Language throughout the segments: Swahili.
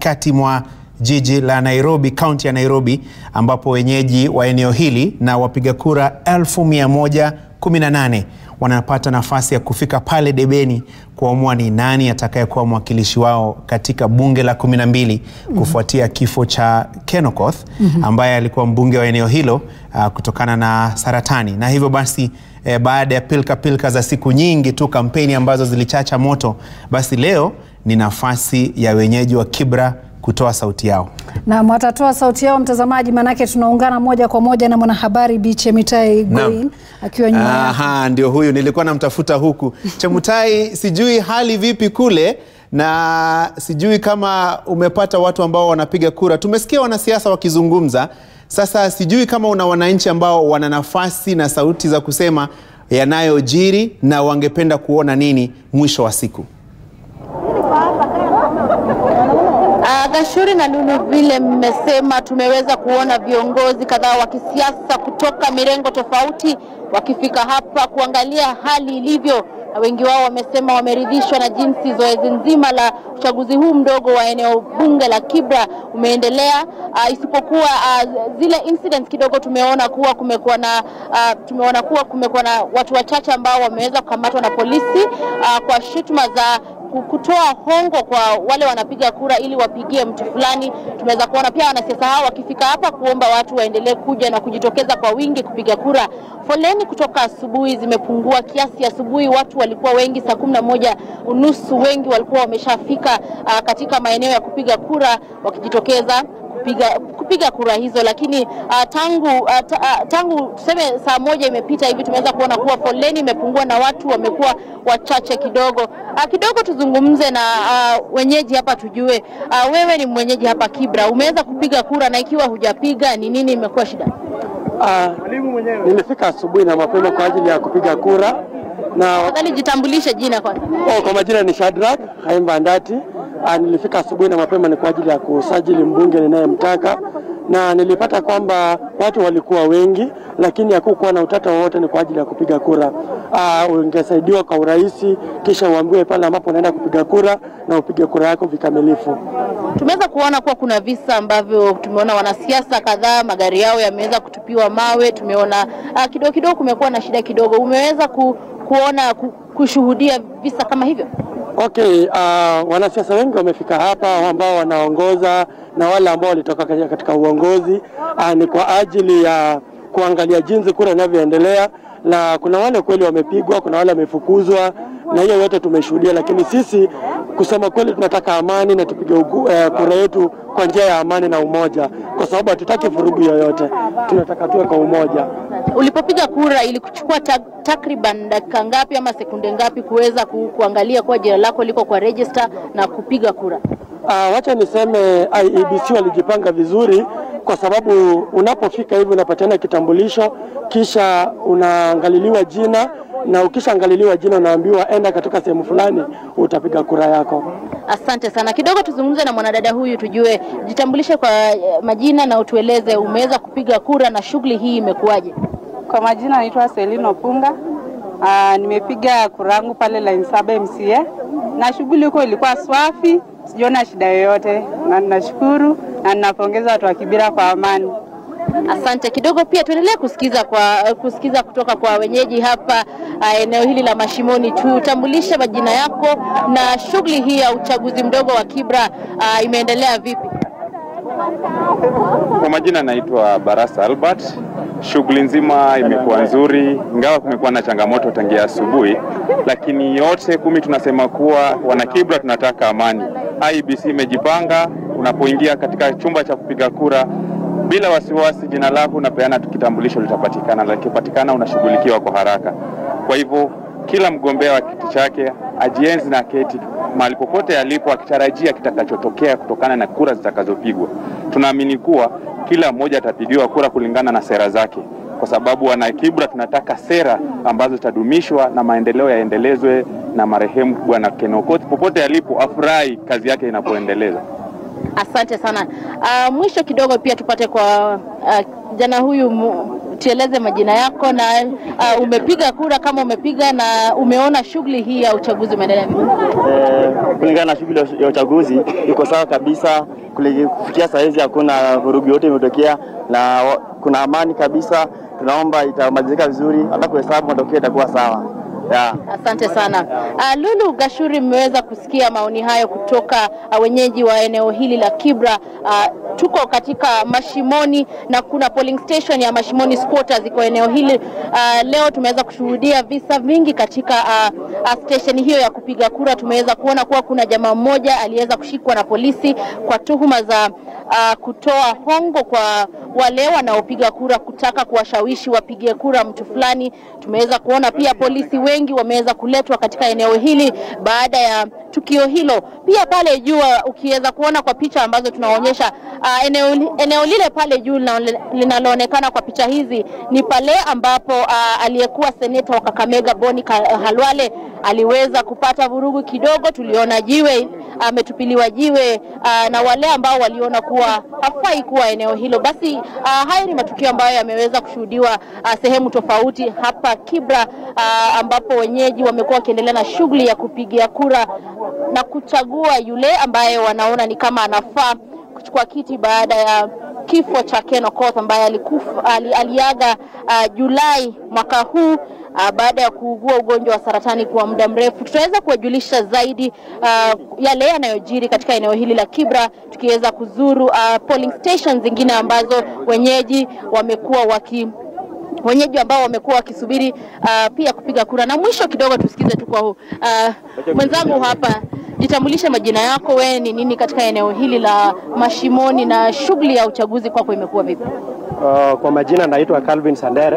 katikati mwa jiji la Nairobi, kaunti ya Nairobi, ambapo wenyeji wa eneo hili na wapiga kura 1118 wanapata nafasi ya kufika pale debeni kuamua ni nani atakayekuwa mwakilishi wao katika bunge la 12 kufuatia kifo cha Ken Okoth ambaye alikuwa mbunge wa eneo hilo uh, kutokana na saratani, na hivyo basi eh, baada ya pilka pilka za siku nyingi tu, kampeni ambazo zilichacha moto, basi leo ni nafasi ya wenyeji wa Kibra kutoa sauti yao. Na watatoa sauti yao mtazamaji, manake tunaungana moja kwa moja na mwanahabari Bi Chemitai Goin akiwa nyuma yako. Aha, ndio huyu nilikuwa namtafuta huku. Chemutai, sijui hali vipi kule na sijui kama umepata watu ambao wanapiga kura. Tumesikia wanasiasa wakizungumza. Sasa sijui kama una wananchi ambao wana nafasi na sauti za kusema yanayojiri na wangependa kuona nini mwisho wa siku. Uh, Gashuri na Lulu, vile mmesema, tumeweza kuona viongozi kadhaa wa kisiasa kutoka mirengo tofauti wakifika hapa kuangalia hali ilivyo, na wengi wao wamesema wameridhishwa na jinsi zoezi nzima la uchaguzi huu mdogo wa eneo bunge la Kibra umeendelea, uh, isipokuwa uh, zile incidents kidogo tumeona kuwa kumekuwa na uh, tumeona kuwa kumekuwa na watu wachache ambao wameweza kukamatwa na polisi uh, kwa shutuma za kutoa hongo kwa wale wanapiga kura ili wapigie mtu fulani. Tumeweza kuona pia wanasiasa hao wakifika hapa kuomba watu waendelee kuja na kujitokeza kwa wingi kupiga kura. Foleni kutoka asubuhi zimepungua kiasi. Asubuhi watu walikuwa wengi, saa kumi na moja unusu wengi walikuwa wameshafika uh, katika maeneo ya kupiga kura wakijitokeza kupiga, kupiga kura hizo, lakini uh, tangu uh, ta, uh, tangu tuseme saa moja imepita hivi tumeweza kuona kuwa foleni imepungua na watu wamekuwa wachache kidogo. Uh, kidogo tuzungumze na uh, wenyeji hapa tujue, uh, wewe ni mwenyeji hapa Kibra, umeweza kupiga kura na ikiwa hujapiga ni nini imekuwa shida? Uh, nilifika asubuhi na mapema kwa ajili ya kupiga kura na Tafadhali jitambulishe jina kwanza. oh, kwa majina ni Shadrack Haimba Ndati. Uh, nilifika asubuhi na mapema ni kwa ajili ya kusajili mbunge ninayemtaka na nilipata kwamba watu walikuwa wengi, lakini hakukuwa na utata wowote. Ni kwa ajili ya kupiga kura. Uh, ungesaidiwa kwa urahisi, kisha uambiwe pale ambapo unaenda kupiga kura na upige kura yako vikamilifu. Tumeweza kuona kuwa kuna visa ambavyo tumeona wanasiasa kadhaa magari yao yameweza kutupiwa mawe. Tumeona uh, kidogo kidogo kumekuwa na shida kidogo. Umeweza ku, kuona ku, kushuhudia visa kama hivyo? Okay, uh, wanasiasa wengi wamefika hapa ambao wanaongoza na wale ambao walitoka katika- katika uongozi uh, ni kwa ajili ya kuangalia jinsi kura inavyoendelea, na kuna wale kweli wamepigwa, kuna wale wamefukuzwa, na hiyo yote tumeshuhudia, lakini sisi kusema kweli tunataka amani na tupige ugu- eh, kura yetu kwa njia ya amani na umoja, kwa sababu hatutaki vurugu yoyote, tunataka tuwe kwa umoja. Ulipopiga kura ilikuchukua ta, takriban dakika ngapi ama sekunde ngapi kuweza ku, kuangalia kuwa jina lako liko kwa register na kupiga kura? Uh, wacha niseme IEBC walijipanga vizuri kwa sababu unapofika hivi unapatiana kitambulisho kisha unaangaliliwa jina na ukishaangaliliwa jina unaambiwa enda katika sehemu fulani utapiga kura yako. Asante sana. Kidogo tuzungumze na mwanadada huyu tujue, jitambulishe kwa eh, majina na utueleze umeweza kupiga kura na shughuli hii imekuwaje? Kwa majina naitwa Selino Punga. Aa, nimepiga kura yangu pale line saba MCA na shughuli huko ilikuwa swafi, sijaona shida yoyote, na ninashukuru na ninapongeza watu wa Kibira kwa amani. Asante. Kidogo pia tuendelee kusikiza kwa kusikiza kutoka kwa wenyeji hapa uh, eneo hili la Mashimoni. Tutambulishe majina yako na shughuli hii ya uchaguzi mdogo wa Kibra uh, imeendelea vipi? Kwa majina naitwa Barasa Albert. Shughuli nzima imekuwa nzuri, ingawa kumekuwa na changamoto tangia asubuhi, lakini yote kumi tunasema kuwa wanakibra tunataka amani. IBC imejipanga, unapoingia katika chumba cha kupiga kura bila wasiwasi, jina lako unapeana tu, kitambulisho litapatikana, na likipatikana unashughulikiwa kwa haraka. Kwa hivyo kila mgombea wa kiti chake ajienzi na keti mahali popote alipo, akitarajia kitakachotokea kutokana na kura zitakazopigwa. Tunaamini kuwa kila mmoja atapigiwa kura kulingana na sera zake, kwa sababu wana Kibra tunataka sera ambazo zitadumishwa na maendeleo yaendelezwe na marehemu Bwana Ken Okoth popote alipo, afurahi kazi yake inapoendeleza. Asante sana. Uh, mwisho kidogo pia tupate kwa uh, kijana huyu mu- tueleze majina yako na uh, umepiga kura kama umepiga na umeona shughuli hii ya uchaguzi umeendelea vipi? Eh, kulingana na shughuli ya uchaguzi iko sawa kabisa. Kuli- Kufikia saa hizi hakuna vurugu yote imetokea na wa- kuna amani kabisa. Tunaomba itamalizika vizuri, hata kuhesabu matokeo itakuwa sawa yeah. Asante sana. Uh, Lulu Gashuri, mmeweza kusikia maoni hayo kutoka uh, wenyeji wa eneo hili la Kibra. Uh, tuko katika Mashimoni na kuna polling station ya Mashimoni squatters iko eneo hili. Uh, leo tumeweza kushuhudia visa vingi katika uh, uh, station hiyo ya kupiga kura. Tumeweza kuona kuwa kuna jamaa mmoja aliweza kushikwa na polisi kwa tuhuma za uh, kutoa hongo kwa wale wanaopiga kura kutaka kuwashawishi wapige kura mtu fulani. Tumeweza kuona pia polisi wengi wameweza kuletwa katika eneo hili baada ya tukio hilo. Pia pale juu ukiweza kuona kwa picha ambazo tunaonyesha uh, eneo, li- eneo lile pale juu linalo- linaloonekana kwa picha hizi ni pale ambapo uh, aliyekuwa seneta wa Kakamega Boni Ka- Halwale aliweza kupata vurugu kidogo. Tuliona jiwe ametupiliwa jiwe uh, na wale ambao waliona kuwa hafai kuwa eneo hilo. Basi uh, haya ni matukio ambayo yameweza kushuhudiwa uh, sehemu tofauti hapa Kibra uh, ambapo wenyeji wamekuwa wakiendelea na shughuli ya kupigia kura na kuchagua yule ambaye wanaona ni kama anafaa kuchukua kiti baada ya kifo cha Ken Okoth ambaye alikufa, ali, aliaga uh, Julai mwaka huu uh, baada ya kuugua ugonjwa wa saratani kwa muda mrefu. Tutaweza kuwajulisha zaidi uh, yale yanayojiri katika eneo hili la Kibra, tukiweza kuzuru uh, polling stations zingine ambazo wenyeji wamekuwa waki wenyeji ambao wamekuwa wakisubiri uh, pia kupiga kura. Na mwisho kidogo tusikize tu kwa huu uh, mwenzangu hapa, jitambulishe majina yako, wewe ni nini katika eneo hili la Mashimoni na shughuli ya uchaguzi kwako imekuwa vipi? Uh, kwa majina naitwa Calvin Sandere.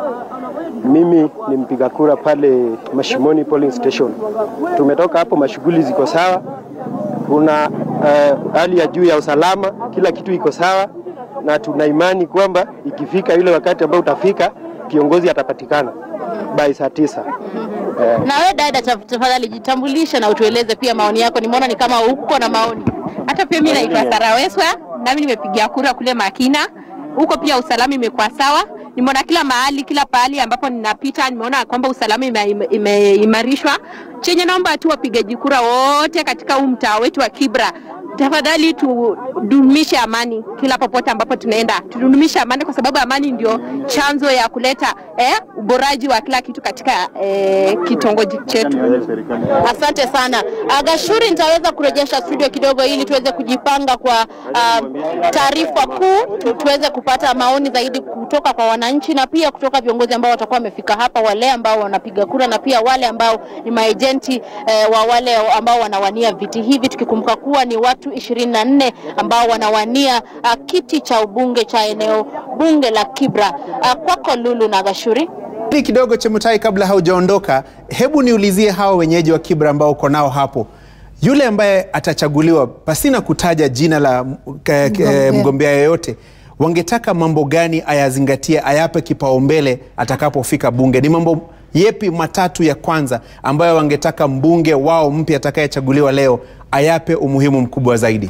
Mimi ni mpiga kura pale Mashimoni polling station. Tumetoka hapo, mashughuli ziko sawa, kuna uh, hali ya juu ya usalama, kila kitu iko sawa, na tuna imani kwamba ikifika ile wakati ambao utafika kiongozi atapatikana by saa tisa. Eh, Na wewe dada, taf- tafadhali jitambulishe na utueleze pia maoni yako. Nimeona ni kama uko na maoni. Hata pia mimi naitwa Sara Weswa, nami nimepigia kura kule Makina. Huko pia usalama imekuwa sawa. Nimeona kila mahali, kila pahali ambapo ninapita, nimeona kwamba usalama ime- imeimarishwa. Chenye naomba tu wapigaji kura wote katika huu mtaa wetu wa Kibra, tafadhali tudumishe amani kila popote ambapo tunaenda, tudumishe amani kwa sababu amani ndio chanzo ya kuleta eh, uboraji wa kila kitu katika eh, kitongoji chetu. Asante sana uh, Gashuri, nitaweza kurejesha studio kidogo ili tuweze kujipanga kwa uh, taarifa kuu, tuweze kupata maoni zaidi kutoka kwa wananchi na pia kutoka viongozi ambao watakuwa wamefika hapa, wale ambao wanapiga kura na pia wale ambao ni maejenti eh, wa wale ambao wanawania viti hivi, tukikumbuka kuwa ni watu ishirini na nne ambao wanawania uh, kiti cha ubunge cha eneo bunge la Kibra. Uh, kwako Lulu na Gashuri. Ili kidogo Chemutai, kabla haujaondoka, hebu niulizie hawa wenyeji wa Kibra ambao uko nao hapo, yule ambaye atachaguliwa pasina kutaja jina la m- ke- ke- Mgombea. mgombea yoyote, wangetaka mambo gani ayazingatie, ayape kipaumbele atakapofika bunge? Ni mambo yepi matatu ya kwanza ambayo wangetaka mbunge wao mpya atakayechaguliwa leo ayape umuhimu mkubwa zaidi?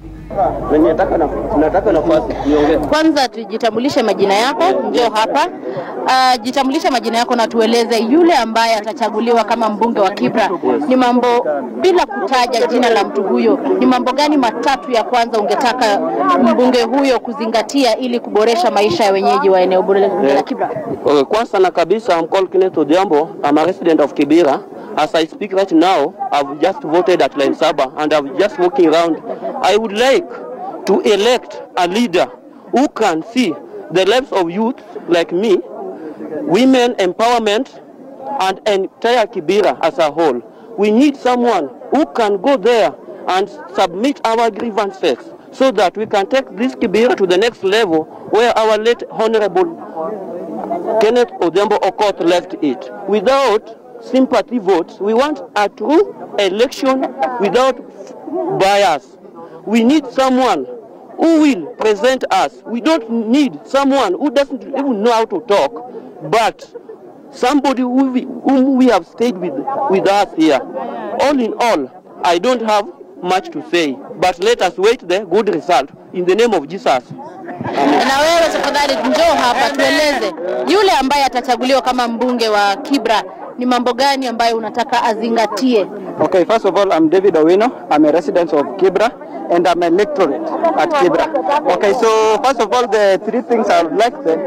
Nataka nafasi niongee. Kwanza tujitambulishe majina yako, njoo hapa. Uh, jitambulishe majina yako na tueleze yule ambaye atachaguliwa kama mbunge wa Kibra, ni mambo bila kutaja jina la mtu huyo, ni mambo gani matatu ya kwanza ungetaka mbunge huyo kuzingatia ili kuboresha maisha ya wenyeji wa eneo bunge la Kibra? Okay, kwanza na kabisa I'm called Kenneth Odhiambo. I'm a resident of Kibera. As I speak right now, I've just voted at Line Saba and I'm just walking around. I would like to elect a leader who can see the lives of youth like me, women empowerment, and entire Kibera as a whole. We need someone who can go there and submit our grievances so that we can take this Kibera to the next level where our late honorable Kenneth Odembo Okoth left it. Without sympathy votes, we want a true election without bias. We need someone who will present us. We don't need someone who doesn't even know how to talk, but somebody who we, whom we have stayed with, with us here. All in all, I don't have much to say, but let us wait the good result in the name of Jesus. Na wewe tafadhali njoo hapa tueleze, yule ambaye atachaguliwa kama mbunge wa Kibra ni mambo gani ambayo unataka azingatie? Okay, first of all, I'm David Owino. I'm a resident of Kibra and I'm a lectorate at Kibra. Okay, so first of all, the three things I would like the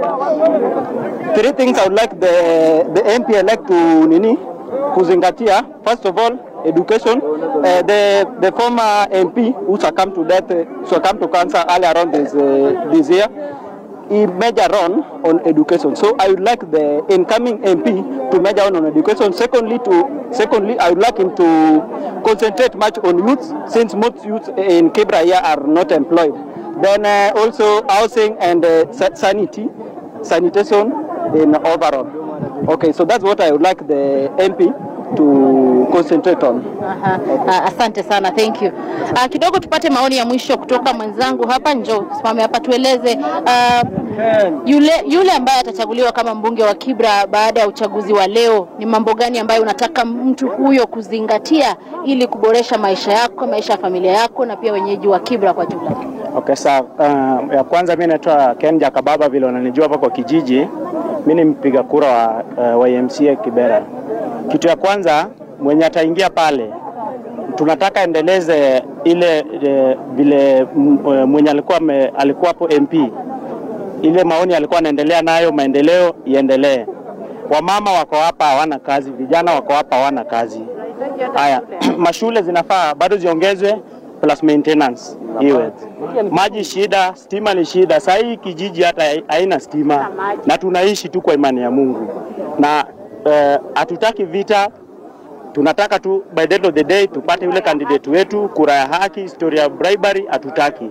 three things I would like the the MP elect to nini kuzingatia. First of all, education. Uh, the the former MP who succumbed to death, uh, succumbed to cancer earlier on this uh, this year. He major on on education. So I would like the incoming MP to major on on education. Secondly, to secondly, I would like him to concentrate much on youth, since most youth in Kibra here are not employed. Then uh, also housing and uh, sa- sanity, sanitation in overall. Okay, so that's what I would like the MP to concentrate on. Aha. Ah, Asante sana, thank you. Ah, kidogo tupate maoni ya mwisho kutoka mwenzangu hapa. Njoo simame hapa tueleze, ah, yule yule ambaye atachaguliwa kama mbunge wa Kibra baada ya uchaguzi wa leo, ni mambo gani ambayo unataka mtu huyo kuzingatia ili kuboresha maisha yako, maisha ya familia yako na pia wenyeji wa Kibra kwa jumla? Okay, sawa. Uh, ya kwanza mimi naitwa Ken Jakababa, vile unanijua hapa kwa kijiji. Mimi ni mpiga kura wa, uh, wa MCA Kibera. Kitu ya kwanza mwenye ataingia pale tunataka endeleze ile e, vile m- e, mwenye alikuwa me, alikuwa hapo MP ile maoni alikuwa anaendelea nayo, maendeleo iendelee. Wamama wako hapa hawana kazi, vijana wako hapa hawana kazi. Haya, mashule zinafaa bado ziongezwe plus maintenance iwe. Maji shida, stima ni shida. Saa hii kijiji hata hai- haina stima na tunaishi tu kwa imani ya Mungu na eh, hatutaki vita, tunataka tu by the end of the day tupate yule candidate wetu, kura ya haki, story ya bribery hatutaki.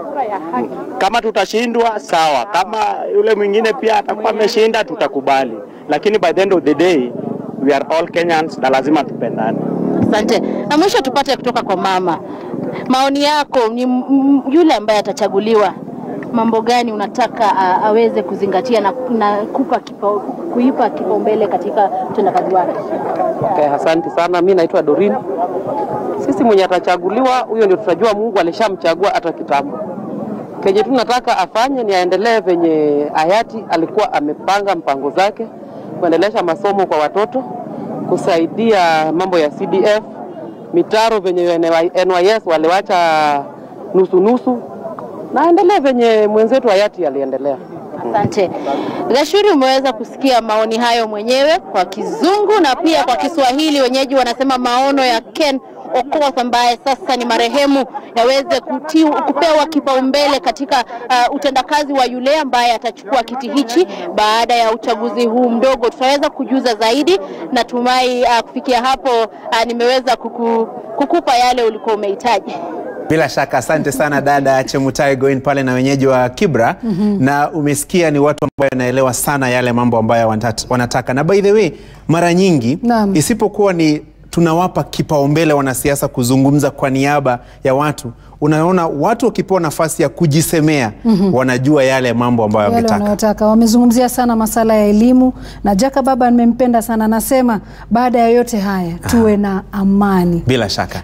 Kama tutashindwa sawa, kama yule mwingine pia atakuwa ameshinda tutakubali, lakini by the end of the day we are all Kenyans na lazima tupendane. Asante. Na mwisho tupate kutoka kwa mama, maoni yako ni m- m- yule ambaye atachaguliwa, mambo gani unataka a, aweze kuzingatia na, na kupa kipa, kuipa kipaumbele katika utendakazi wake? Okay, asante sana. Mi naitwa Dorin. Sisi mwenye atachaguliwa huyo ndio tutajua Mungu alishamchagua hata kitambo. Kenye tu nataka afanye ni aendelee venye hayati alikuwa amepanga mpango zake, kuendelesha masomo kwa watoto, kusaidia mambo ya CDF, mitaro venye NYS waliwacha nusu nusu, na aendelee venye mwenzetu hayati aliendelea. Asante. Gashuri, umeweza kusikia maoni hayo mwenyewe kwa Kizungu na pia kwa Kiswahili. Wenyeji wanasema maono ya Ken Okoth ambaye sasa ni marehemu yaweze kutiu, kupewa kipaumbele katika uh, utendakazi wa yule ambaye atachukua kiti hichi baada ya uchaguzi huu mdogo. Tutaweza kujuza zaidi. Natumai uh, kufikia hapo uh, nimeweza kuku, kukupa yale ulikuwa umehitaji. Bila shaka asante sana dada Chemutai Goin pale na wenyeji wa Kibra Mhm. na umesikia ni watu ambao wanaelewa sana yale mambo ambayo wanata- wanataka, na by the way mara nyingi Naam. isipokuwa ni tunawapa kipaumbele wanasiasa kuzungumza kwa niaba ya watu, unaona watu wakipewa nafasi ya kujisemea Mhm. wanajua yale mambo ambayo yale wametaka. wanayotaka. Wamezungumzia sana masala ya elimu na Jaka Baba nimempenda sana, anasema baada ya yote haya tuwe na amani. Bila shaka